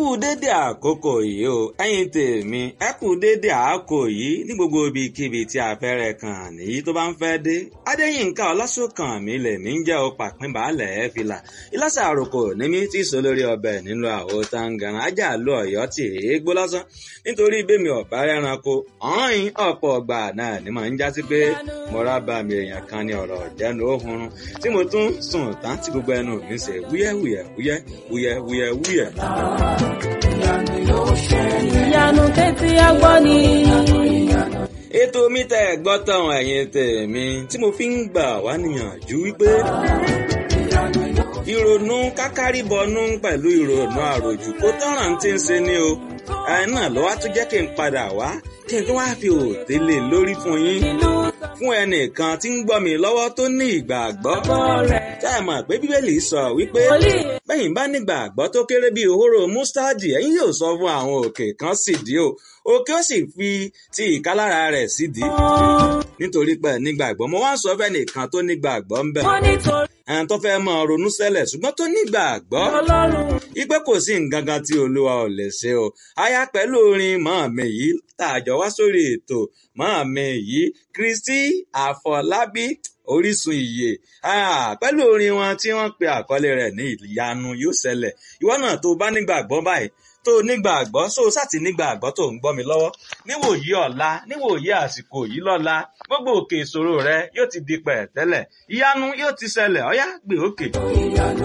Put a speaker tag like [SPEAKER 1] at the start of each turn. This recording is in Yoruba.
[SPEAKER 1] kú dédé àkókò yìí o ẹ̀yin tèmi ẹ kú dédé àkókò yìí ní gbogbo ibikíbi tí afẹ́rẹ́ kan nìyí tó bá ń fẹ́ dé adéyínká ọlásùnkàn mi lè mí ń jẹ́ o pàpín baálẹ̀ ẹ̀ fìlà ìlàsà àròkò ní mi tí sọ lórí ọbẹ̀ nínú àwo tangan ajá lọ ọ̀yọ́ tì í gbó lásán nítorí bẹ́mi ọ̀bá rẹranko ọ̀hìn ọ̀pọ̀ ọgbà náà ni màá ń jásí pé mo rábà mi èèyàn kan ní ọ̀rọ̀ jẹ́nu òhunrun tí mo tún sùn tán tí gbogbo ẹnu mi ṣe wúyẹ́wúyẹ́ wúyẹ́ wúyẹ́ wúyẹ́ wúyẹ́.
[SPEAKER 2] ìyanu tẹ́tí agbọ́ ni.
[SPEAKER 1] ètò mi tẹ́ ẹ̀ gbọ́ tán ẹ̀yin tèmi tí mo fi ń gbà wá níyànjú wípé ìrònú kákárìbọnú pẹ̀lú ìrònú àròjù kó tọ́ràn tí ń ṣe ni o ẹ̀ náà ló wá tún jẹ́ kí n padà wá kí n tó wá fi òòtẹ́ lè lórí fún yín fún ẹnìkan tí ń gbọ́ mi lọ́wọ́ tó ní ìgbàgbọ́ tá ẹ mọ̀ pé bíbélì sọ wípé bẹ́yìn bá nígbàgbọ́ tó kéré bíi òhóró mustadi ẹ̀yin yóò sọ fún àwọn òkè kan sídìí o òkè ó sì fi ti ìkálára rẹ̀ sídìí nítorí pé nígbàgbọ́ mo wá ń sọ fẹ́ nìkan tó nígbàgbọ́ ń bẹ̀
[SPEAKER 2] wọ́n nítorí
[SPEAKER 1] ẹn tó fẹ́ mọ ronú sẹ́lẹ̀ ṣùgbọ́n tó nígbàgbọ́
[SPEAKER 2] ọlọ́run
[SPEAKER 1] ipe kò sí nǹkan kan tí olúwa ò lè ṣe o aya pẹ̀lú orin màámi yìí tá a jọ wá sórí ètò màámi yìí kristi àfọlábí orísun ìyè Ah, pẹ̀lú orin wọn tí wọ́n pe àkọlé rẹ̀ ní ìyanu yóò ṣẹlẹ̀ ìwọ náà tó bá nígbàgbọ́ báyìí tó nígbàgbọ́ so sátì nígbàgbọ́ tó ń gbọ́ mi lọ́wọ́ níwòyí ọ̀la níwòyí àsìkò yìí lọ́la gbogbo òkè ìṣòro rẹ yóò ti di pẹ̀tẹ́lẹ̀ ìyanu yóò ti ṣẹlẹ̀ ọ̀yá gbé òkè.